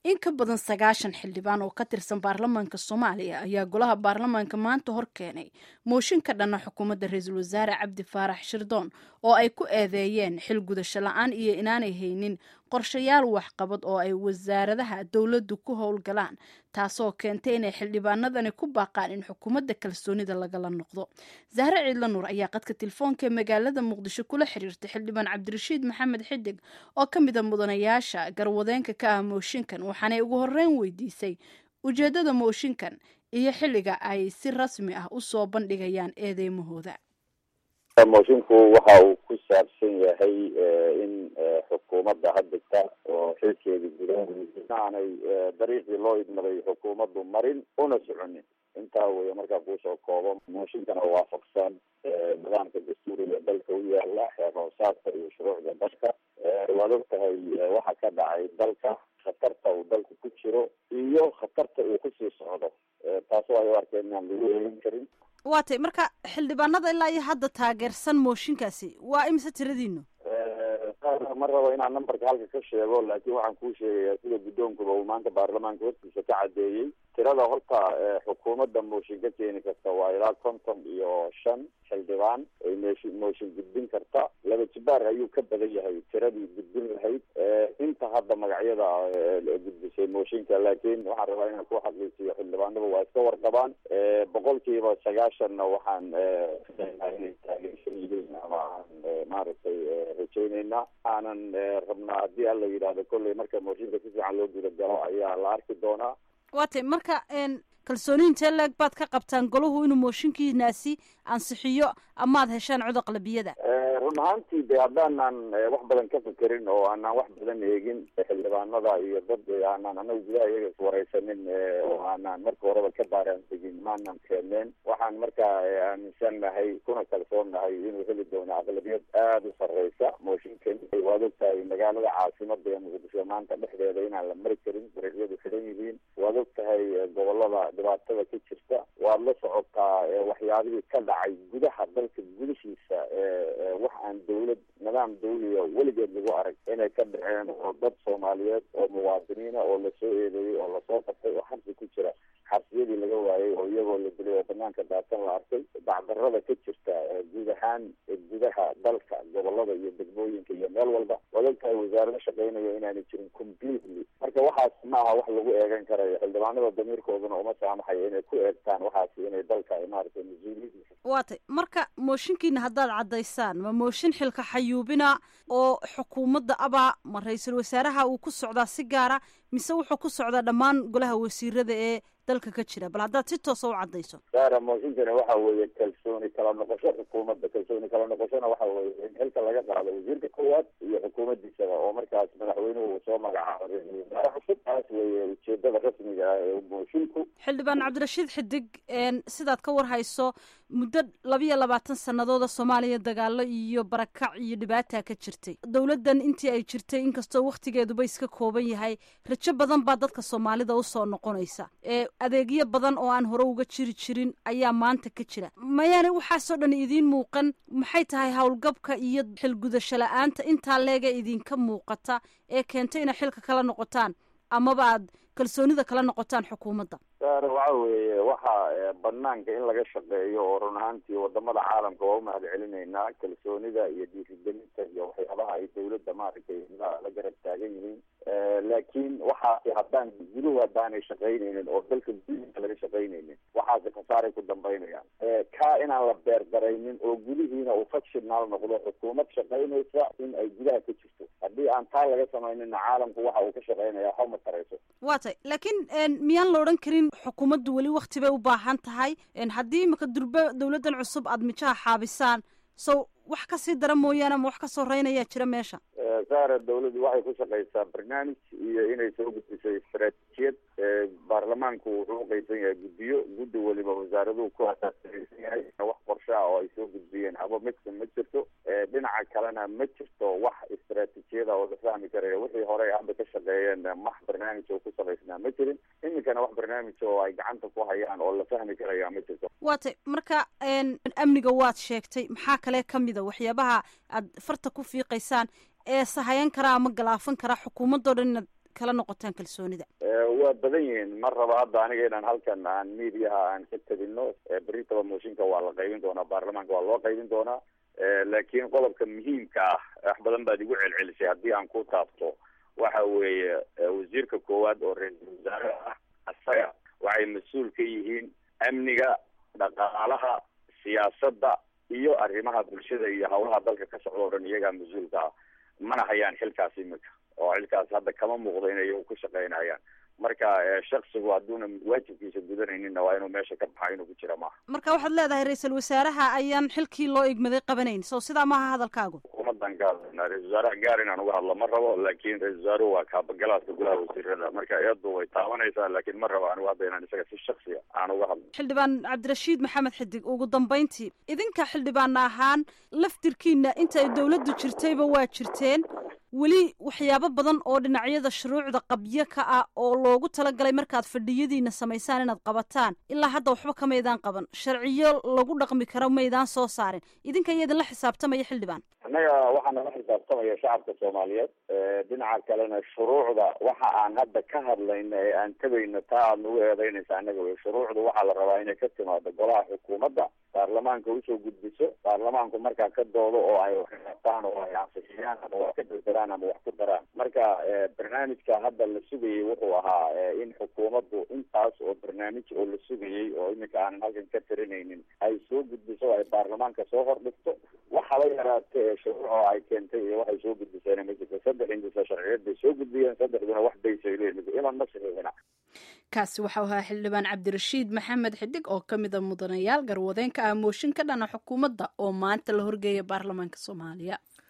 in ka badan sagaashan xildhibaan oo ka tirsan baarlamaanka soomaaliya ayaa golaha baarlamaanka maanta hor keenay mooshin ka dhanna xukuumadda ra-iisul wasaare cabdi faarax shirdoon oo ay ku eedeeyeen xil gudasho la-aan iyo inaanay haynin qorshayaal waxqabad oo ay wasaaradaha dowladdu ku howlgalaan taasoo keentay inay xildhibaanadani ku baaqaan in xukuumadda kalsoonida lagala noqdo zahre ciidla nuur ayaa qadka telefoonka ee magaalada muqdisho kula xiriirtay xildhibaan cabdirashiid maxamed xidig oo ka mid a mudanayaasha garwadeenka ka ah mooshinkan waxaanay ugu horreyn weydiisay ujeeddada mooshinkan iyo xilliga ay si rasmi ah u soo bandhigayaan eedeymahooda moshinku waxa uu ku saabsan yahay in xukuumadda haddegta oo xilkeedii gudaha aanay dariiqii loo idmaday xukuumaddu marin una soconin intaa weeye markaa kuusoo koobo mooshinkana waafaqsan nidaamka dastuuriga dalka u yaala xeer hoosaadka iyo shuruucda dalka waad og tahay waxa ka dhacay dalka khatarta uu dalku ku jiro iyo khatarta uu kusii socdo taasoo ay u arkeen inaan lagu eegin karin waa tay marka xildhibaanada ilaa iyo hadda taageersan mooshinkaasi waa imise tiradiinu ma rabo inaan numberka halka ka sheego laakiin waxaan kuu sheegayaa sida guddoonkuba uu maanta baarlamaanka hortiisa ka caddeeyey tirada horta xukuumadda mooshin ka keeni karta waa ilaa konton iyo shan xildhibaan ay meeshi mooshin gudbin karta laba jibaar ayuu ka badan yahay tiradii gudbin lahayd inta hadda magacyada gudbisay mooshinka laakiin waxaan rabaa inaan ku xaqiijiyo xildhibaanadu waa iska warqabaan boqolkiiba sagaashanna waxaan inay taageersan yihiin ama aan maaragtay rajaynayna aanan rabnaa haddii alla yidhaahdo kolley marka mooshinka si fiican loo guda galo ayaa la arki doonaa waa tay marka kalsooni intee leeg baad ka qabtaan golahu inuu mooshinkiinaasi ansixiyo amaad heshaan cod aqlabiyada run ahaantii de haddaanan wax badan ka fekerin oo aanan wax badan eegin xildhibaanada iyo dad aanan anaga gudaha iyaga iswareysanin oo aanan marka horeba ka baaraan tegin maanan keeneen waxaan markaa aaminsan nahay kuna kalsoon nahay inuu heli doono aqlabiyad aada u sareysa mooshinkan waad og tahay magaalada caasimada ee muqdisho maanta dhexdeeda inaan la mari karin dariiqyadu xiran yihiin waad og tahay gobolada dhibaatada ka jirta waad la socotaa waxyaabihii ka dhacay gudaha dalka gudashiisa wax aan dawlad nidaam dawliya weligeed lagu arag inay ka dhaceen oo dad soomaaliyeed oo muwaadiniina oo lasoo eedeeyey oo lasoo qabtay oo xabsi ku jira xabsiyadii laga waayay oo iyagoo la dilay oo banaanka daatan la arkay dacdarada ka jirta guud ahaan gudaha dalka gobolada iyo degmooyinka iyo meel walba waad og tahay wasaarado shaqeynaya inaanay jirin completely marka waxaas ma aha wax lagu eegan karayo xildhibaanada damiirkooduna uma saamaxayo inay ku eegtaan waxaasi inay dalka maaragtay mas-uuliyadiisa waa tay marka mooshinkiina haddaad caddaysaan ma mooshin xilka xayuubina oo xukuumadda abaa ma ra-iisul wasaaraha uu ku socdaa si gaara mise wuxuu ku socdaa dhammaan golaha wasiirada ee dalka ka jira bal haddaad si toosa u caddayso saara mooshinkana waxa weeye kalsooni kala noqosho xukuumadda kalsooni kala noqoshona waxa weeye in xilka laga qaado wasiirka koowaad iyo xukuumaddiisaba oo markaas madaxweynuhu uu soo magacaabo ra-isul wasaare cusub taas weeye ujeedada rasmiga ah ee moshinku xildhibaan cabdirashiid xidig sidaad ka war hayso muddo labiyo labaatan sanadooda soomaaliya dagaalo iyo barakac iyo dhibaata ka jirtay dowladdan intii ay jirtay inkastoo wakhtigeeduba iska kooban yahay rajo badan baa dadka soomaalida usoo noqonaysa adeegyo badan oo aan hore uga jiri jirin ayaa maanta ka jira mayaana waxaasoo dhan idiin muuqan maxay tahay howlgabka iyo xilgudasho la-aanta intaa leega idinka muuqata ee keentay inay xilka kala noqotaan amaba aad kalsoonida kala noqotaan xukuumadda saare waxa weeye waxa banaanka in laga shaqeeyo oo run ahaantii wadamada caalamka waa umahad celinaynaa kalsoonida iyo dhiirigelinta iyo waxyaabaha ay dawladda maaragtay la garab taagan yihiin laakiin waxaasi haddaan guduhu haddaanay shaqaynaynin oo dalka gudihiisa laga shaqaynaynin waxaasi khasaaray ku dambaynayaan kaa inaan la beerdaraynin oo gudihiina uu factional noqdo xukuumad shaqaynaysa in ay gudaha ka jirto haddii aan taa laga samaynina caalamku waxa uu ka shaqaynaya waxba ma tarayso waa tay laakiin miyaan la odhan karin xukuumaddu weli wakti bay u baahan tahay haddii imika durbe dawladdan cusub aada mijaha xaabisaan so wax kasii dara mooyaane ma wax ka soo reynayaa jira meesha saara dawladdu waxay ku shaqaysaa barnaamij iyo inay soo gudbiso istaraatiijiyad baarlamaanku wuxuu uqaysan yahay guddiyo guddi weliba wasaaraduhu ku asaasaysan yahay wax qorshe ah oo ay soo gudbiyeen haba midka ma jirto dhinaca kalena ma jirto wax istaraatiijiyada oo la fahmi karayo wixii hore hadda ka shaqeeyeen wax barnaamij oo ku samaysnaa ma jirin iminkana wax barnaamij oo ay gacanta ku hayaan oo la fahmi karaya ma jirto waa tay marka amniga waad sheegtay maxaa kale kamid a waxyaabaha aad farta ku fiiqaysaan ee sahayan karaa ama galaafan karaa xukuumadoo dhan inaad kala noqotaan kalsoonida waa badan yihiin ma raba hadda aniga inaan halkan aan mediaha aan ka tabino beritaba mooshinka waa la qaybin doonaa baarlamaanka waa loo qaybin doonaa laakiin qodobka muhiimka ah wax badan baad igu celcelisay haddii aan ku taabto waxa weeye wasiirka koowaad oo ra-iisul wasaare ah asaga waxay mas-uul ka yihiin amniga dhaqaalaha siyaasadda iyo arrimaha bulshada iyo hawlaha dalka ka socda o dhan iyagaa mas-uulka ah mana hayaan xilkaas imika oo xilkaas hadda kama muuqdo inay iyagu ku shaqaynayaan marka shaksigu hadduuna waajibkiisa gudanayninna waa inuu meesha ka baxa inuu ku jira maaha marka waxaad leedahay ra-iisul wasaaraha ayaan xilkii loo igmaday qabanayn so sidaa maaha hadalkaagu xukuumadan ka hadlaynaa ra-isul wasaaraha gaar inaan uga hadlo ma rabo laakin ra-isul wasaaruhu waa kaabagalaadka golaha wasiirada marka iyadu way taabanaysaa laakiin ma rabo anigu hadda inaan isaga si shaksiya aan uga hadlo xildhibaan cabdirashiid maxamed xidig ugu dambeyntii idinka xildhibaana ahaan laftirkiina inta ay dawladdu jirtayba waa jirteen weli waxyaabo badan oo dhinacyada shuruucda qabyo ka ah oo loogu talagalay markaad fadhiyadiina samaysaan inaad qabataan ilaa hadda waxba kamaydaan qaban sharciyo lagu dhaqmi karo maydaan soo saarin idinka iya idinla xisaabtamaya xildhibaan annaga waxaana la xisaabtamaya shacabka soomaaliyeed dhinaca kalena shuruucda waxa aan hadda ka hadlayna ee aan tabayno taa aad nagu eedeynaysa annaga wey shuruucda waxaa la rabaa inay ka timaado golaha xukuumadda baarlamaanka usoo gudbiso baarlamaanku markaa ka doodo oo ay waxqataan oo ay ansixiyaan ama wax ka bedelaan ama wax ku daraan marka barnaamijka hadda la sugayay wuxuu ahaa in xukuumaddu intaas oo barnaamij oo la sugayay oo iminka aanan halkan ka tirinaynin ay soo gudbiso ay baarlamaanka soo hordhigto waxaba yaraate ee shuruuc oo ay keentay iyo waxay soo gudbiseen ma jirto saddex indisa sharciyeed bay soo gudbiyeen saddexduna wax baysay leeyihin ilan ma saxiixina kaasi waxau ahaa xildhibaan cabdirashiid maxamed xidig oo ka mida mudanayaal garwadeenka ah mooshin ka dhana xukuumadda oo maanta la horgeeya baarlamaanka soomaaliya